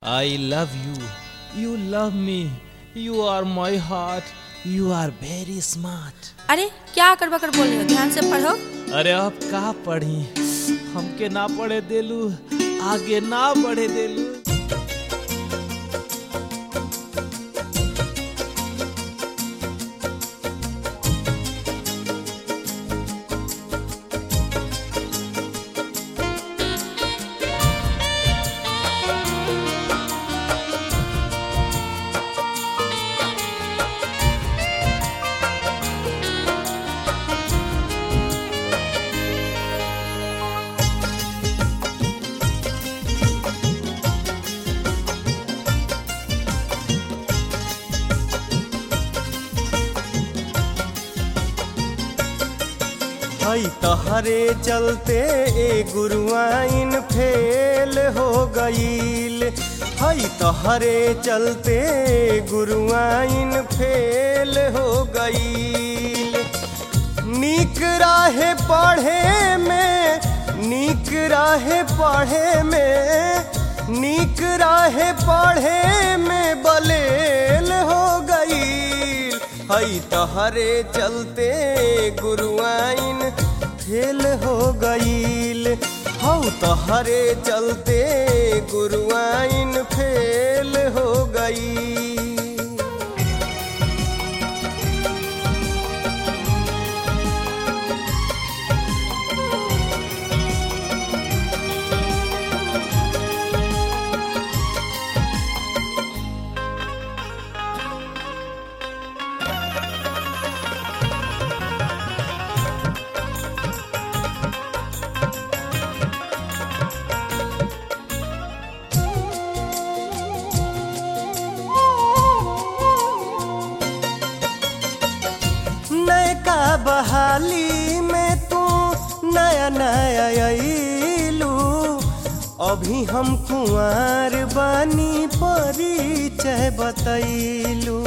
I love you. You love me. You are my heart. You are very smart. अरे क्या करबा कर बोल रहे हो ध्यान से पढ़ो अरे अब का पढ़ी हमके ना पढ़े देलू आगे ना बढ़े देलू हई तहरे चलते ए गुरुआइन फेल हो गईल हई तहरे चलते ए गुरुआइन फेल हो गईल नीक राहे पढ़े में नीक राहे पढ़े में नीक राहे पढ़े में बलेल हो गईल हई तहरे चलते गुरुआइन फेल हो गईल हऊ तहरे चलते गुरुआइन फेल हो गईल नयका बहाली में तू नया नया अइलू अभी हम कुंवर बानी परिचय बतैलू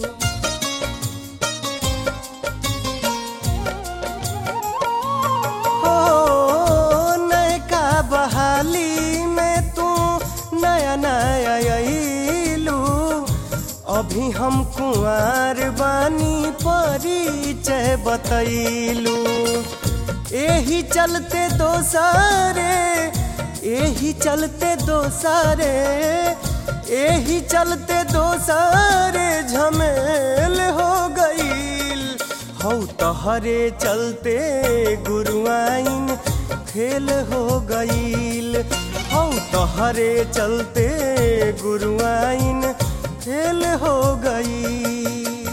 हो नयका बहाली में तू नया नया अइलू अभी हम कुंवर बानी परिचय बतैलू एही चलते दोसरे एही चलते दोसरे एही चलते दोसरे झमेल हो गईल हौ तहरे चलते गुरुआइन फेल हो गईल हौ तहरे चलते गुरुआइन फेल हो गई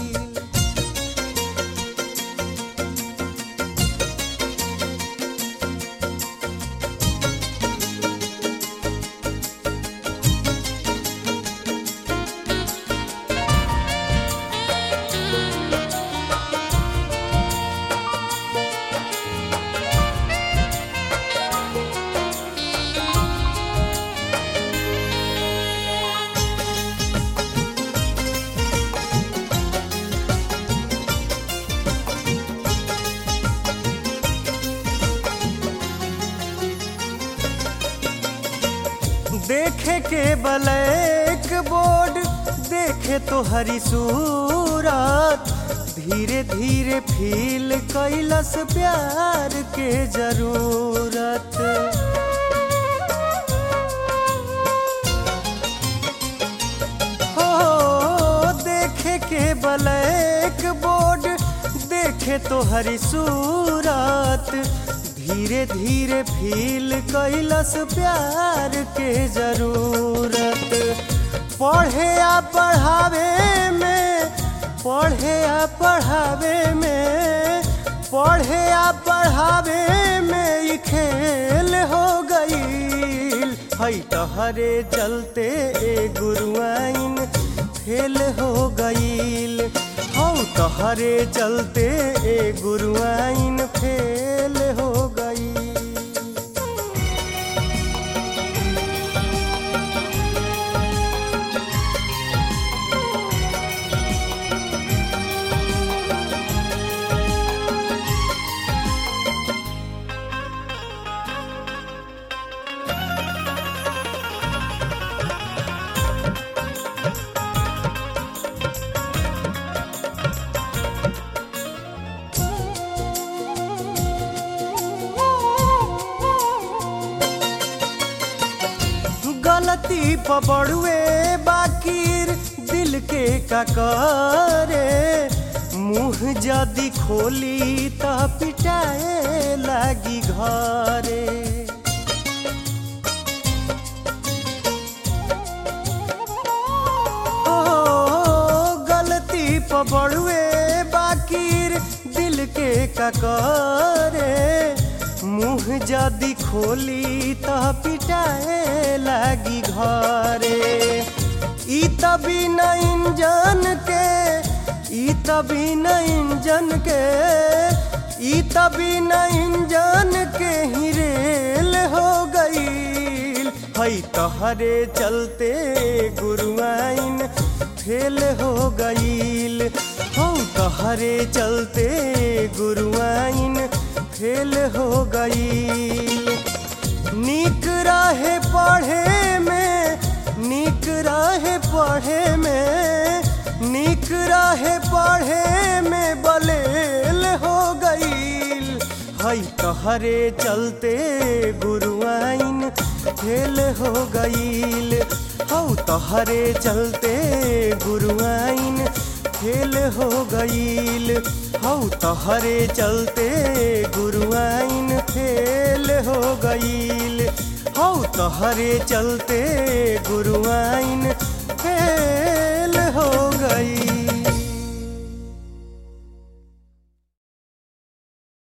देखे के ब्लैक बोर्ड देखे तो हरी सूरत धीरे धीरे फील कैलस प्यार के जरूरत हो देखे के ब्लैक बोर्ड देखे तो हरी सूरत धीरे धीरे फील कैलस प्यार के जरूरत पढ़े आ पढ़ावे में पढ़े आ पढ़ावे में पढ़े आ पढ़ावे में ई खेल हो गईल हई तहरे चलते ए गुरुआइन फेल हो गईल हौ तहरे चलते ए गुरुआइन फेल हो गई गलती पबड़ुए बाकीर दिल के का करे मुंह जदी खोली त पिटाए लागी घरे ओ गलती पबड़ुए बाकीर दिल के का करे मुंह जदी खोली त पिटाए लागी घरे ई तभी न इंजन के ई तभी न इंजन के ई तभी न इंजन के ही रेल हो गईल हई तहरे चलते गुरुआइन फेल हो गईल हो तहरे चलते गुरुआइन फेल हो गईल नीक राहे पढ़े में नीक राहे पढ़े में नीक राहे पढ़े में बलेल हो गईल हई तहरे चलते गुरुआइन फेल हो गईल हौ तहरे चलते गुरुआइन फेल हो गईल हौ तहरे चलते गुरुआइन फेल हो गईल हौ तहरे चलते गुरुआइन फेल हो गई